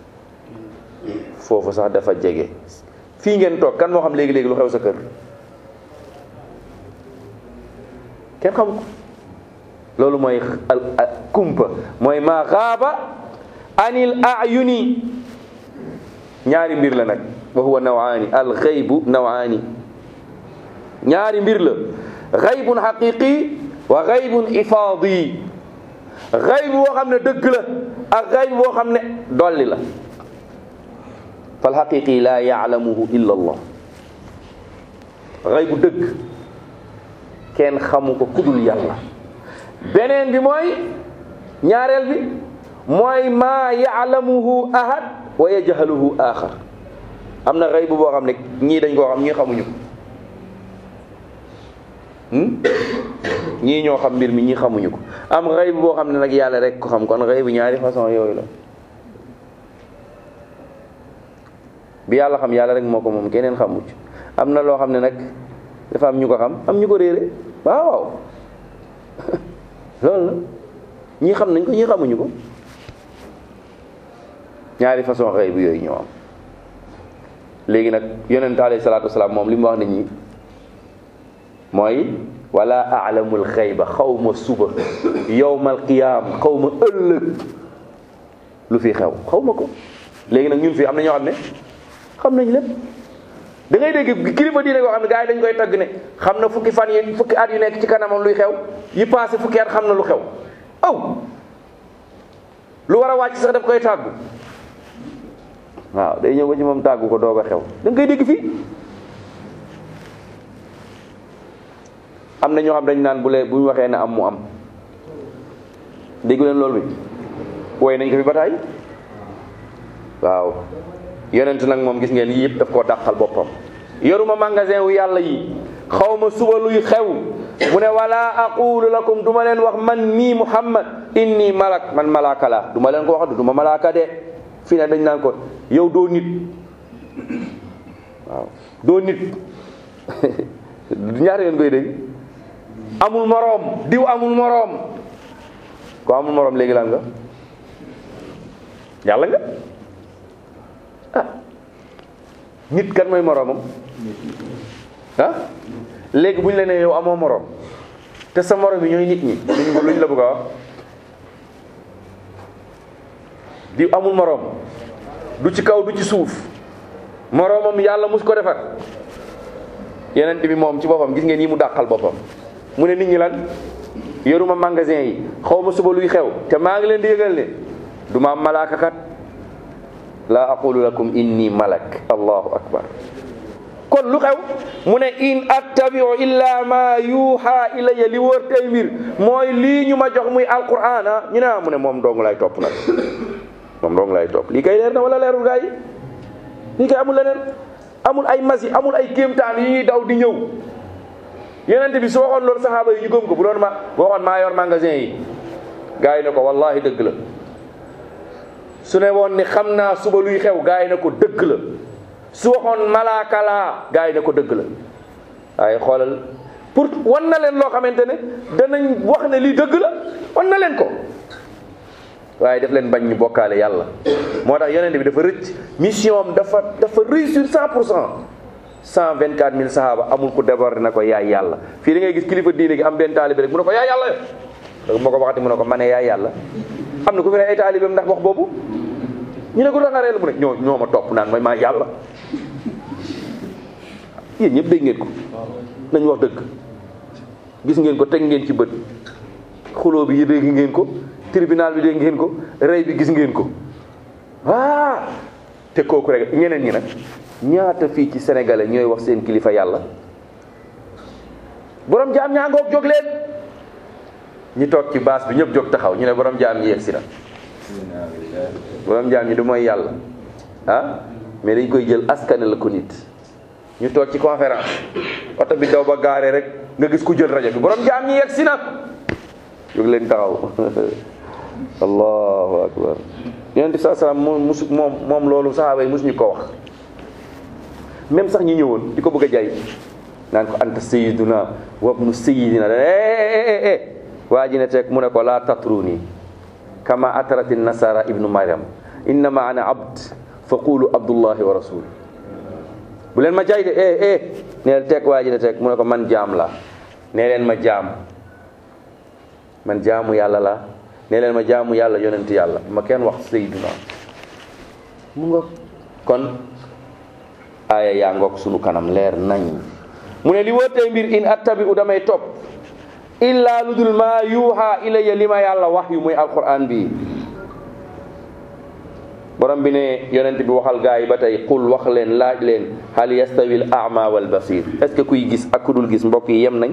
foofu sax dafa jege fii ngeen toog kan moo xam léegi-léegi lu xew sa kër kenn xam ko loolu mooy al kumpa mooy maa xaaba anil ayuni ñaari mbir la nag wa huwa nawaani al xaybu nawaani ñaari mbir la xaybun xaqiqi wa xaybun ifaadi xayb boo xam ne dëgg la ak xayb boo xam ne dolli la fal xaqiqi laa yaalamuhu illa allah xaybu dëgg kenn xamu ko kudul yàlla beneen bi mooy ñaareel bi mooy maa yaalamuhu ahad wa yajhaluhu axar am na xayb boo xam ne ñii dañ koo xam ñii xamuñu ko ñii ñoo xam mbir mi ñii xamuñu ko am xayb boo xam ne nag yàlla rek ko xam kon xayb ñaari façon yooyu la bi yàlla xam yàlla rek moo ko moom keneen xamuc am na loo xam ne nag dafa am ñu ko xam am ñu ko réere waaw waaw loolu la ñii xam nañ ko ñii xamuñu ko ñaari façon xayb yooyu ñoo am léegi nag yonent alayhi salaatu wasalaam moom li mu wax nit ñi mooy wala alamul xayba xaw ma suba yowmal qiyaam xaw ma ëllëg lu fi xew xaw ma ko léegi nag ñun fii am na ñoo xam ne xam nañ lépp da ngay dégg kilifa diine koo xam ne gars yi dañ koy tagg ne xam na fukki fan yi fukki at yu nekk ci kanamam luy xew yi passé fukki at xam na lu xew aw lu war a wàcc sax daf koy tàggu waaw day ñëw ba ci moom tàggu ko doog a xew da nga koy dégg fii am na ñoo xam dañ naan bu lee bu ñu waxee na am mu am déggu leen loolu bi wooy nañ ko fi bataay waaw yonent nag moom gis ngeen yii yëpp daf koo dàqal boppam yoruma magasin wu yàlla yi xaw ma suba luy xew mu ne wala aqulu lakum du ma leen wax man mii muhammad inni malak man malaaka la du ma leen ko wax du ma malaaka de fii ne dañ naan ko yow doo nit waaw doo nit ñaata yoon koy dégg amul moroom diw amul moroom ko amul moroom léegi lan nga yàlla nga ah nit kan mooy moroomam ah léegi bu ñu la nee yow amoo moroom te sa moroom yi ñooy nit ñi luñ luñ la bëgg a wax diw amul moroom du ci kaw du ci suuf moroomam yàlla mus ko defar yeneen bi moom ci boppam gis ngeen yi mu dàqal boppam mu ne nit ñi lan yoruma magasin yi xaw ma suba luy xew te maa ngi leen di yëgal ne du ma am malaaka kat laa aqulu lakum inni malak allahu akbar kon lu xew mu ne in attabiu illa ma yuha ilayya li wër tey mbir mooy lii ñu ma jox muy alquran ah ñu ne ah mu ne moom dong lay topp nag moom dong lay topp lii kay leer na wala leerul gaa yi lii kay amul leneen amul ay masi amul ay kéemtaan yi ñuy daw di ñëw yenente bi su waxoon loolu saxaaba yi ñu gëm ko bu doon ma bu waxoon maa yor magasin yi gaa yi ne ko wallahi dëgg la su ne woon ni xam naa suba luy xew gaa yi ne ko dëgg la su waxoon malaaka laa gaa yi ne ko dëgg la waaye xoolal pour wan na leen loo xamante ne danañ wax ne lii dëgg la wan na leen ko waaye def leen bañ ñu bokkaale yàlla moo tax yonent bi dafa rëcc mission am dafa dafa réussir 100 pour cent 124 000 sahaaba amul ku débordé na ko yaay yàlla fii da ngay gis kilifa diine gi am benn taalibe rek mu ne ko yaay yàlla yo moo ko waxati mu ne ko ma ne yaay yàlla am na ku fi ne ay taalibeem ndax wax boobu ñu ne ko danga reel mu ne ñoo ñoo ma topp naan mooy maa yàlla yéen ñëpp dégg ngeen ko nañ wax dëgg gis ngeen ko teg ngeen ci bët xuloo bi yi dégg ngeen ko tribunal bi dégg ngeen ko rey bi gis ngeen ko ah te kooku rek ñeneen ñi nag ñaata fii ci sénégalais ñooy wax seen kilifa yàlla borom jaam ñaa ngoog jóg leen ñi toog ci baas bi ñëpp jóg taxaw ñu ne borom jaam ñi yegg si na borom jaam ñi du mooy yàlla ah mais dañ koy jël askane la ko nit ñu toog ci conférence oto bi daw ba gaare rek nga gis ku jël rajo bi borom jaam ñi yegg si na jóg leen taxaw allahu akbar yonent bi saa salaam moom musu moom moom loolu sahaaba yi musuñu ko wax même sax ñi ñëwoon di ko bëgg a jay naan ko anta sayiduna wabnu sayidina eh waa ji ne teg mu ne ko laa tatruni kama atarati nasara ibnu mariam innama ana abd fa qulu abdullahi wa rasul bu leen ma jay de eh eh neel teg waa ji ne teg mu ne ko man jaam la nee leen ma jaam man jaamu yàlla la nee leen ma jaamu yàlla yonent yàlla ma kenn wax sayiduna mu nga kon aaya yaa ngoog sunu kanam leer nañ mu ne li wóotee mbir in attabi u damay topp illa lu dul maa yuuxa ilayya li ma yàlla wax yu muy alquran bi borom bi ne yonent bi waxal gaa yi ba tey qul wax leen laaj leen hal yastawi al ama wal basir est ce que kuy gis ak ku dul gis mbokk yi yem nañ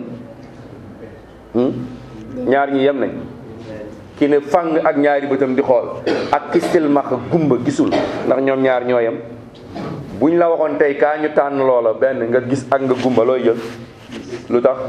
ñaar ñi yem nañ ki ne fang ak ñaari bëtam di xool ak kistil max gumba gisul ndax ñoom ñaar ñoo yem buñ la waxoon tey kaa ñu tànn loola benn nga gis ak nga gumba looy jël lu tax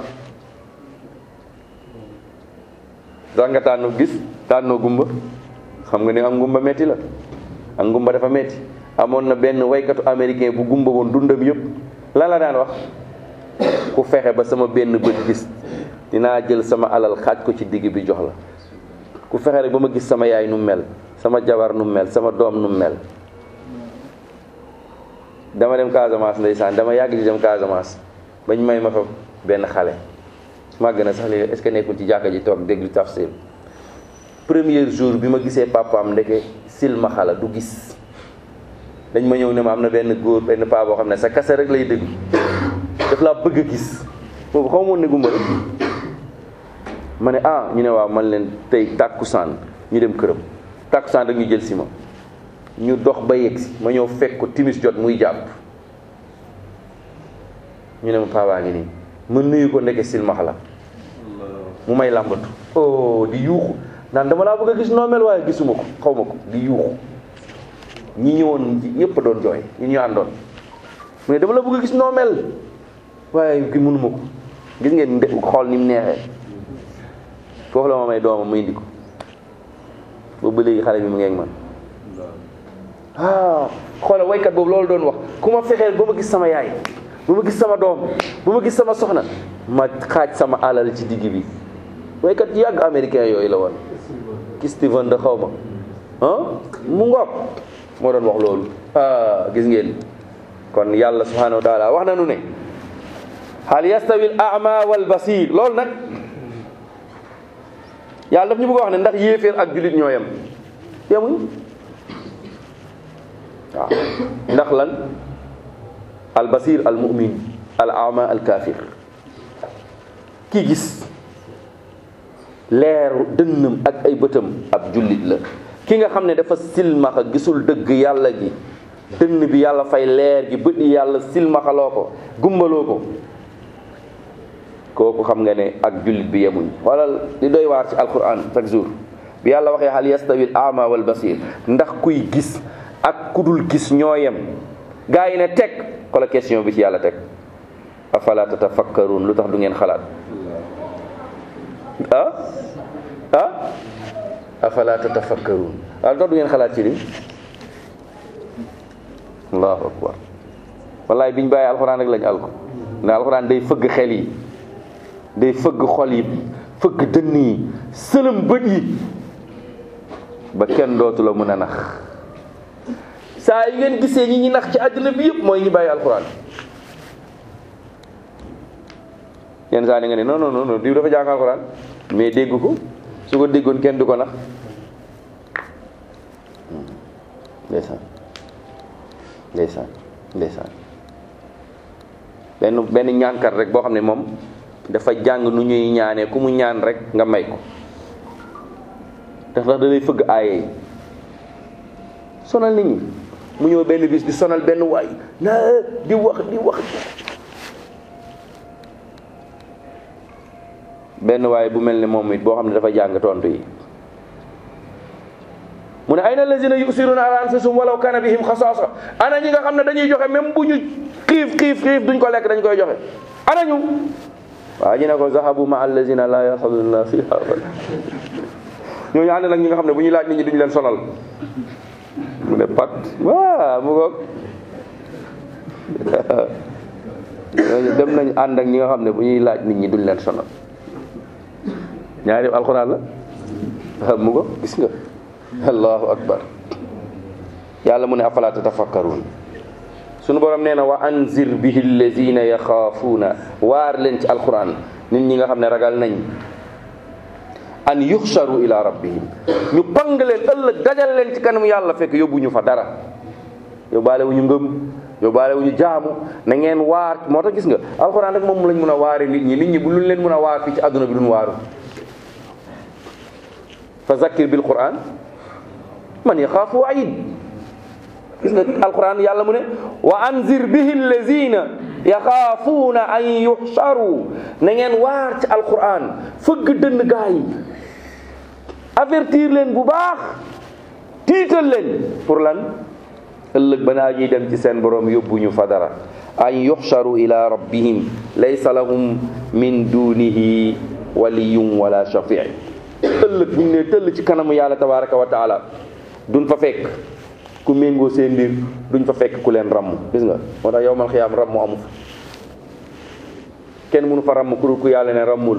tax nga tànn gis tànnoo gumba xam nga ni am gumba metti la ak gumba dafa metti amoon na benn waykatu américain bu gumba woon dundam yëpp lan la daan wax ku fexe ba sama benn bët gis dinaa jël sama alal xaaj ko ci digg bi jox la ku fexe rek ba ma gis sama yaay nu mel sama jabar nu mel sama doom nu mel dama dem Casamance ndeysaan dama yàgg di dem Casamance bañ may ma fa benn xale màgg na sax léegi est-ce que nekkul ci jàkka ji toog déglu tafsir premier jour bi ma gisee papaam ndeke silma xala du gis dañ ma ñëw ne ma am na benn góor benn paa boo xam ne sa kase rek lay déglu daf laa bëgg a gis boobu xaw moon ne gumba rek ma ne ah ñu ne waaw man leen tey tàkkusaan ñu dem këram tàkkusaan rek ñu jël si ma ñu dox ba yegg si ma ñëw fekk ko timis jot muy jàpp ñu ne ma paabaa ngi nii ma nuyu ko ndeke silmax la mu may làmbatu oh di yuuxu naan dama laa bëgg a gis noo mel waaye gisuma ko xaw ma ko di yuuxu ñi ñëwoon ñëpp doon jooy ñi ñu àndoon mu ne dama la bëgg a gis noo mel waaye ki mënuma ko gis ngeen nde xool ni mu neexee foofu la ma may doomam mu indi ko boobu ba léegi xale bi mu ngeeg man ah xoola waykat boobu loolu doon wax ku ma fexeel ba ma gis sama yaay ba ma gis sama doom ba ma gis sama soxna ma xaaj sama alal ci digg bi waykat yàgg américain yooyu la woon ki Steven da xaw ma ah mu ngoog moo doon wax loolu ah gis ngeen kon yàlla subhanahu wa taala wax na nu ne hal yastawi al a'ma wal basir loolu nag yàlla daf ñu bëgg a wax ne ndax yéeféer ak jullit ñoo yem yemuñ waaw ndax lan al basir al mu'min al ama al kafir ki gis leeru dënnam ak ay bëtam ab jullit la ki nga xam ne dafa silmaxa gisul dëgg yàlla gi dënn bi yàlla fay leer gi bët yi yàlla silmaxaloo ko gumbaloo ko kooku xam nga ne ak jullit bi yemuñ xoolal li doy waar ci alquran chaque jour bi yàlla waxee hal yastawi al ama wal basir ndax kuy gis ak kudul gis ñoo yem gaa yi ne teg xoolal question bi ci yàlla teg afala tatafakkarun lu tax du ngeen xalaat ah ah afala tatafakkarun waaw lu tax du ngeen xalaat ci li allahu akbar wallaay biñ bàyyi alxuraan rek lañ alko ne alxuraan day fëgg xel yi day fëgg xol yi fëgg dënn yi sëlëm bët yi ba kenn dootu la mën a nax saa yi ngeen gisee ñi ñi nax ci àddina bi yëpp mooy ñi bàyyi alxuraan yenn saa ni nga ne non non non diw dafa jàng alxuraan mais dégg ko su ko déggoon kenn du ko nax ndeysaan ndeysaan ndeysaan benn benn ñaankat rek boo xam ne moom dafa jàng nu ñuy ñaanee ku mu ñaan rek nga may ko ndax da lay fëgg aaye yi sonal nit ñi mu ñëw benn bis di sonal benn waay na di wax di wax benn waay bu mel ne moom it boo xam ne dafa jàng tontu yi mu ne ayna allazina yusiruna ala anfusihim walaw kana bihim xasaasa ana ñi nga xam ne dañuy joxe même bu ñu xiif xiif xiif duñ ko lekk dañ koy joxe ana ñu waaw ñu ne ko zahabu ma allazina la yaxaduna fiha ñooñu ànd nag ñi nga xam ne bu ñuy laaj nit ñi duñu leen sonal mu ne pat waa mu ngoog ñooñu dem nañ ànd ak ñi nga xam ne bu ñuy laaj nit ñi duñ leen sonal ñaari alxuraan la mu ngoog gis nga allahu akbar yàlla mu ne afala tatafakkaruun sunu borom nee na wa anzir bihi allazina yaxaafuuna waar leen ci alquran nit ñi nga xam ne ragal nañ an yuxsharu ila rabbihim ñu pang leen ëllëg dajal leen ci kanam yàlla fekk yóbbuñu fa dara yóbbaale wu ñu ngëm yóbbaale wu ñu jaamu na ngeen waar moo tax gis nga alquran rek moom lañ mën a waare nit ñi nit ñi bu luñ leen mën a waar fii ci àdduna bi duñ waaru fa zakkir bil quran man yaxaafu waid gis nga alquran yàlla mu ne wa anzir bihi allazina yaxaafuuna an yuxsaru na ngeen waar ci alquran fëgg dënn gaa yi avertir leen bu baax tiital leen pour lan ëllëg ba naa ñuy dem ci seen borom yóbbuñu fa dara an yuxsaru ila rabbihim laysa lahum min dunihi waliyun wala shafii ëllëg bu ñu ne tëll ci kanamu yàlla tabaraka wa taala duñ fa fekk ku méngoo seen mbir duñ fa fekk ku leen ramm gis nga moo tax yowmal xiyaam ramm amu fa kenn mënu fa ramm ku dul ku yàlla ne rammul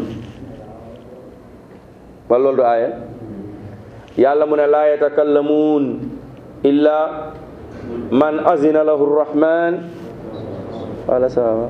wala loolu du aaya yàlla mu ne laa yatakallamuun illa man azina lahu rrahman wala sawa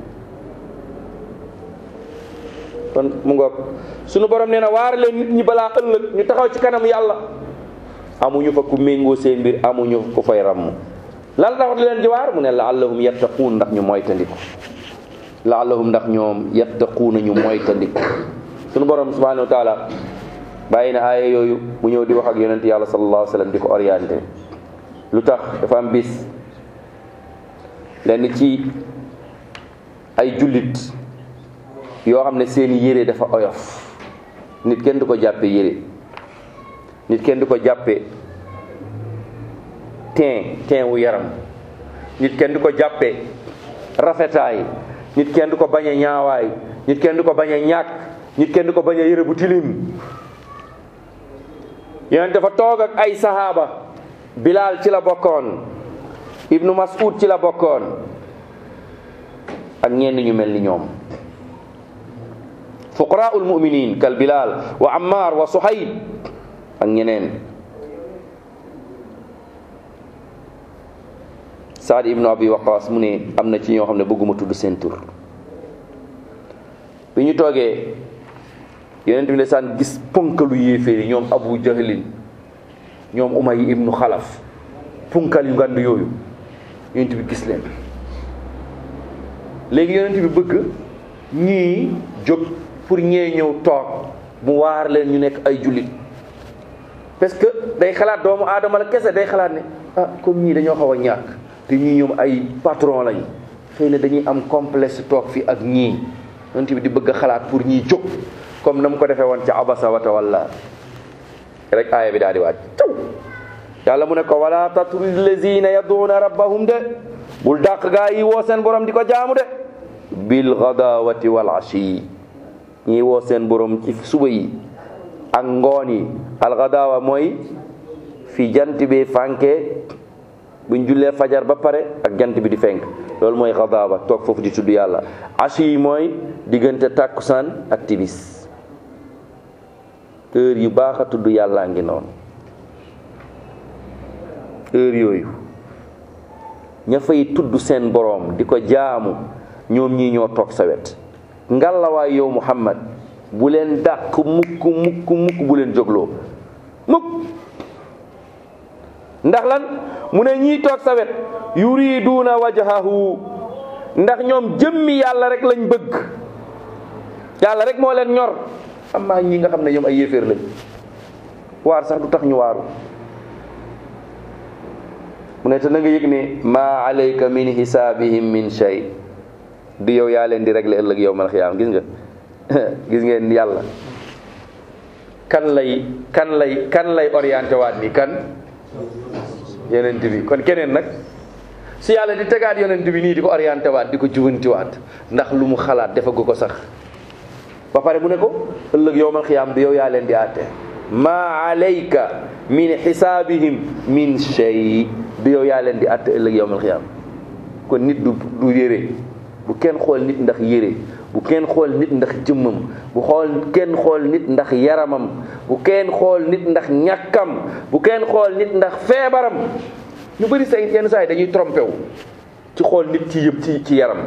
kon mu ngoog sunu borom nee na waar leen nit ñi balaa ëllëg ñu taxaw ci kanam yàlla amuñu fa ku méngoo seen mbir amuñu ku fay ramm lan tax di leen di waar mu ne laallahum yattaquun ndax ñu moytandiku laallahum ndax ñoom yattaquuna ñu moytandiku sunu borom subhanahu wa taala bàyyi na aaya yooyu mu ñëw di wax ak yonent yàlla sallallahu alayhi wa sallam di ko orienté lu tax dafa am bis lenn ci ay jullit yoo xam ne seen yére dafa oyof nit kenn du ko jàppe yére nit kenn du ko jàppe teen teen wu yaram nit kenn du ko jàppe rafetaay nit kenn du ko bañ a ñaawaay nit kenn du ko bañ a ñàkk nit kenn du ko bañ a yére bu tilim yonent dafa toog ak ay sahaaba Bilal ci la bokkoon Ibnu Mas'ud ci la bokkoon ak ñenn ñu mel ni ñoom fuqaraul muminin kal Bilal wa Ammar wa Suhayb ak ñeneen Saad ibnu Abi Waqas mu ne am na ci ñoo xam ne bëgguma tudd seen tur bi ñu toogee yonent bi ndeysaan gis ponkalu yéeféeri ñoom Abu Jahlin ñoom Umay ibnu Xalaf punkal yu ngand yooyu yonent bi gis leen léegi yonent bi bëgg ñii jóg pour ñee ñëw toog mu waar leen ñu nekk ay jullit parce que day xalaat doomu aadama la kese day xalaat ne ah comme ñii dañoo xaw a ñàkk te ñii ñoom ay patron lañ xëy na dañuy am complexe toog fi ak ñii yonent bi di bëgg a xalaat pour ñii jóg comme na mu ko defee woon ca abasa wa tawalla rek aaya bi daal di waaj taw yàlla mu ne ko wala tatrud lazina yaduuna rabbahum de bul dàq gaa yi woo seen borom di ko jaamu de bil gadawati wal ashi ñii woo seen borom ci suba yi ak ngoon yi al gadawa mooy fi jant bi fànke buñ jullee fajar ba pare ak jant bi di fenk loolu mooy xadaaba toog foofu di tudd yàlla ashi yi mooy diggante tàkkusaan ak tibis heure yu baax a tudd yàllaa ngi noonu heure yooyu ña fay tudd seen boroom di ko jaamu ñoom ñii ñoo toog sa wet ngalawaay yow muhammad bu leen dàq mukk mukk mukk bu leen jógloo mukk ndax lan mu ne ñii toog sa wet yuriduuna wajhahu ndax ñoom jëmmi yàlla rek lañ bëgg yàlla rek moo leen ñor amaa ñi nga xam ne ñoom ay yéeféer lañ waar sax du tax ñu waaru mu ne te na nga yëg ne maa alayka min hisaabihim min shay du yow yaa leen di régler ëllëg yow mal xiyaam gis nga gis ngeen yàlla kan lay kan lay kan lay orienté waat ni kan yonent bi kon keneen nag su yàlla di tegaat yonent bi nii di ko orienté waat di ko jubanti waat ndax lu mu xalaat defagu ko sax ba pare mu ne ko ëllëg yowmal xiyaam du yow yaa leen di àtte maa alayka min xisaabihim min shay du yow yaa leen di àtte ëllëg yowmal xiyaam kon nit du du yére bu kenn xool nit ndax yére bu kenn xool nit ndax jëmmam bu xool kenn xool nit ndax yaramam bu kenn xool nit ndax ñàkkam bu kenn xool nit ndax feebaram ñu bëri say yenn saa yi dañuy trompé wu ci xool nit ci yëpp ci ci yaram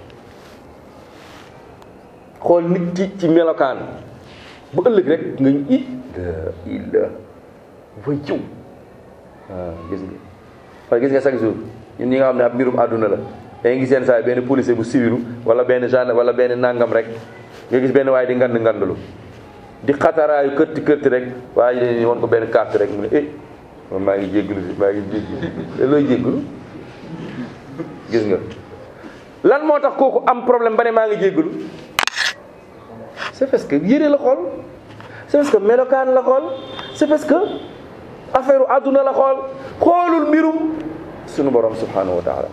xool nit ci ci melokaan bu ëllëg rek nga ñu it illa way jiw waaw gis nga wala gis nga chaque jour ñun ñi nga xam ne ab mbirum àdduna la da gis yenn saa yi benn policier bu siwiru wala benn gendarme wala benn nangam rek nga gis benn waaye di ngand ngandlu di xataraayu kërti kërti rek waaye dañuy won ko benn carte rek mu ne eh man maa ngi jégglu si maa ngi jégglu looy jégglu gis nga lan moo tax kooku am problème ba ne maa ngi jégglu c'est parce que yére la xool c'est parce que melokaan la xool c'est parce que affaire àdduna la xool xoolul mbirum sunu borom subhanahu wa taala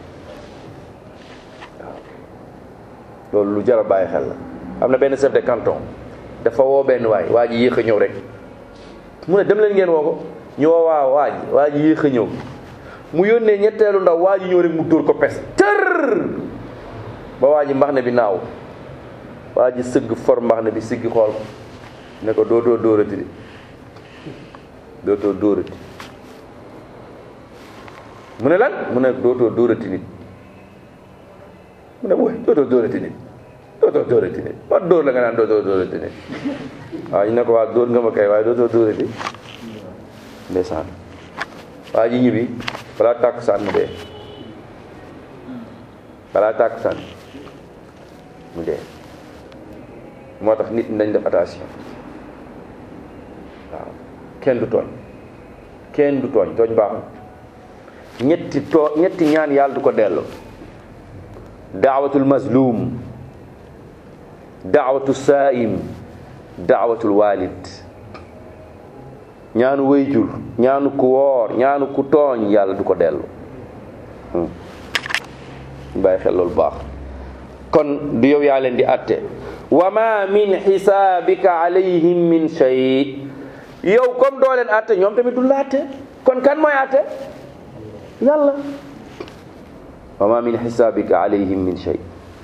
waaw loolu lu jar a bàyyi xel la am na benn chef de canton dafa woo benn waay waa ji yéex a ñëw rek mu ne dem leen ngeen woo ko ñu woo waa waa ji waa ji yéex a ñëw mu yónnee ñetteelu ndaw waa ji ñëw rek mu dóor ko pes tër ba waa ji mbax ne bi naaw waa ji sëgg for mbax ne bi siggi xool ko ne ko dootoo dóorati de dootoo dóorati mu ne lan mu ne dootoo dóorati nit mu ne woy dootoo dóorati nit dootoo dóorati nit ba dóor la nga naan dootoo dóorati nit waaw ñu ne ko waa dóor nga ma kay waaye dootoo dóorati ndeysaan waa ji ñibbi balaa tàkk saan mu dee balaa tàkk saan mu dee moo tax nit nañ def attention waaw kenn du tooñ kenn du tooñ tooñ baaxul ñetti too ñetti ñaan yàlla du ko delloo daawatul mazlum daawatu saa'im daawatul walid ñaanu wayjur ñaanu ku woor ñaanu ku tooñ yàlla du ko dellu bàyyi xel loolu baax kon du yow yaa leen di atte wa ma min xisaabika alayhim min shay yow comme doo leen atte ñoom tamit du la atte kon kan mooy atte yàlla wa ma min xisaabika alayhim min shay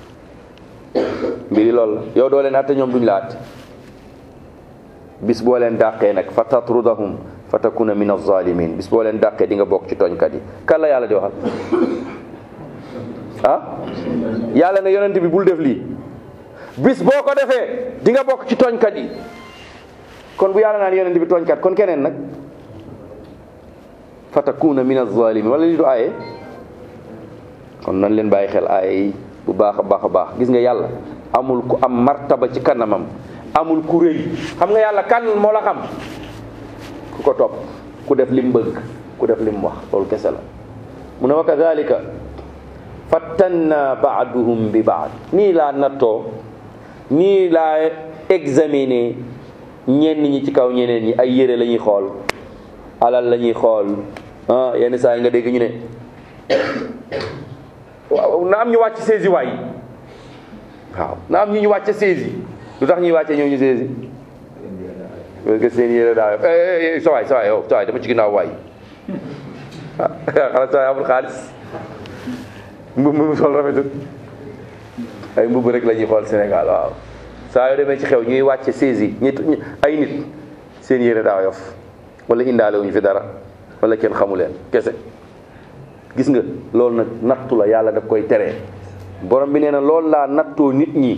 mbiri loolu la yow doo leen atte ñoom duñ la atte bis boo leen dàqee nag fa tatrudahum fa takuna min alzalimin bis boo leen dàqee di nga bokk ci tooñkat yi kan la yàlla di waxal ah yàlla ne yonent bi bul def lii bis boo ko defee di nga bokk ci tooñkat yi kon bu yàlla naan yonent bi tooñkat kon keneen nag fa takuna min alzalimin wala li du aaye kon nan leen bàyyi xel aaye yi bu baax a baax a baax gis nga yàlla amul ku am martaba ci kanamam amul ku rëy xam nga yàlla kan moo la xam ku ko topp ku def lim bëgg ku def lim wax loolu kese la mu ne wa kadalika fattanna baaduhum bi baad nii laa nattoo nii laa examiner ñenn ñi ci kaw ñeneen ñi ay yére la ñuy xool alal la ñuy xool ah yenn saa yi nga dégg ñu ne waaw na am ñu wàcc saisi waay waaw na am ñu ñu wàcc saisi lu tax ñuy wàcce ñëw ñu saisi parce que seen yére daa sa waay sa waay yow sa waay dama ci ginnaaw waay xanaa sa waay amul xaalis mbubb mu sol rafetut ay mbubb rek la ñuy xool Sénégal waaw saa yoo demee ci xew ñuy wàcce saisi ñi ay nit seen yére daa yof wala indaale wuñu fi dara wala kenn xamu leen kese gis nga loolu nag nattu la yàlla daf koy tere borom bi nee na loolu laa nattoo nit ñi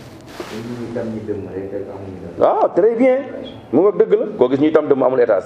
waaw très bien mu nga dëgg la koo gis ñuy tam dëmm amul étage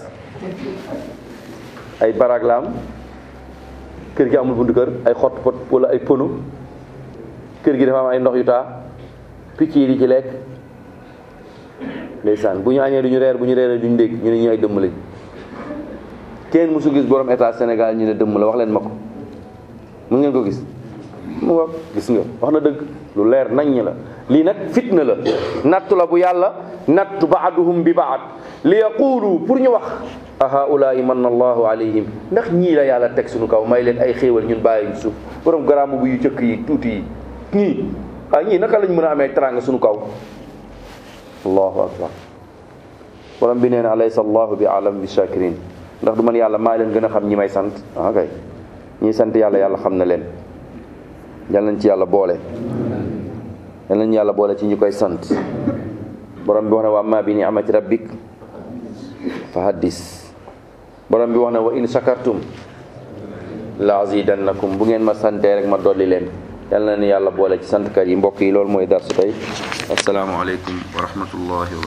ay baraag la am kër gi amul buntu kër ay xott pot wala ay pono kër gi dafa am ay ndox yu taa picc yi di ci lekk ndeysaan bu ñu añee du ñu reer bu ñu reeree du ñu ndékk ñu ne ñu ay dëmm lañ kenn musu gis borom étage Sénégal ñu ne dëmm la wax leen ma ko mun ngeen ko gis mu nga gis nga wax na dëgg lu leer naññ la lii nag fitna la nattu la bu yàlla nattu baaduhum bi baad li yaqulu pour ñu wax a haulaai manna allahu alayhim ndax ñii la yàlla teg suñu kaw may leen ay xéewal ñun bàyyi suuf borom garaamu bu yu jëkk yi tuuti yi ñii ah ñii naka lañ mën a amee teraanga suñu kaw allahu akbar borom bi nee na alaysa allahu bi alam bi shakirin ndax du man yàlla maa leen gën a xam ñi may sant ah kay ñii sant yàlla yàlla xam na leen yal nañ ci yàlla boole yal nañ yàlla boole ci ñu koy sant borom bi wax ne wa amma bi ni'mati rabbik fa haddis borom bi wax ne wa in shakartum la azidannakum bu ngeen ma santee rek ma dolli leen yal na ni yàlla boole ci santkat yi mbokk yi loolu mooy darsu tey assalaamu aleykum wa rahmatullahi